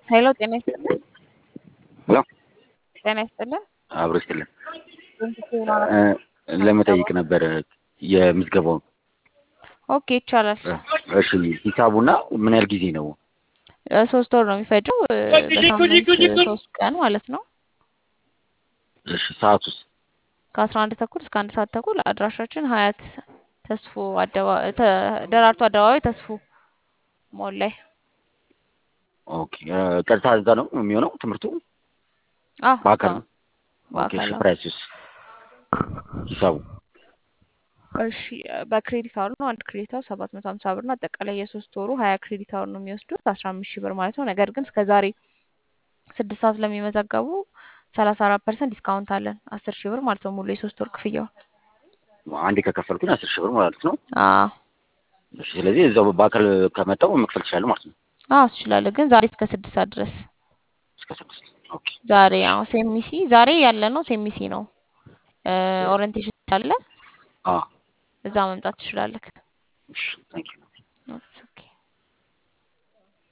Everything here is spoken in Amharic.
ሄሎ ጤና ይስጥልን። ሄሎ ጤና ይስጥልን። አብሮ ይስጥልን። ኮምፒውተር እ ለመጠየቅ ነበር የምዝገባውን። ኦኬ ይቻላል። እሺ ሂሳቡና ምን ያህል ጊዜ ነው? እ ሶስት ወር ነው የሚፈጀው እ በሳምንት ሶስት ቀን ማለት ነው። እሺ ሰዓቱስ? ከአስራ አንድ ተኩል እስከ አንድ ሰዓት ተኩል አድራሻችን ሀያት ተስፎ አደባባይ ደራርቱ አደባባይ ተስፎ ሞል ላይ ኦኬ እ ቀጥታ እዛ ነው የሚሆነው ትምህርቱ? አዎ በአካል እዛ ነው? ነው። ኦኬ እሺ በአካል አዎ። ፕራይሱስ? ሂሳቡ እሺ በክሬዲት አወር ነው። አንድ ክሬዲት አወር ሰባት መቶ ሀምሳ ብር ነው። አጠቃላይ የሶስት ወሩ ሀያ ክሬዲት አወር ነው የሚወስዱት አስራ አምስት ሺህ ብር ማለት ነው። ነገር ግን እስከ ዛሬ ስድስት ሰዓት ለሚመዘገቡ ሰላሳ አራት ፐርሰንት ዲስካውንት አለን አስር ሺህ ብር ማለት ነው ሙሉ የሶስት ወር ክፍያው። አንዴ ከከፈልኩኝ አስር ሺህ ብር ማለት ነው። አዎ እሺ ስለዚህ እዛው በአካል ከመጣው መክፈል ትችላለህ ማለት ነው። አዎ ትችላለህ። ግን ዛሬ እስከ ስድስት ሰዓት ድረስ እስከ ስድስት ኦኬ ዛሬ አዎ ሴሚሲ ዛሬ ያለ ነው ሴሚሲ ነው እ ኦሪንቴሽን አለ አ እዛ መምጣት ትችላለህ። እሺ ታንኪዩ ኦኬ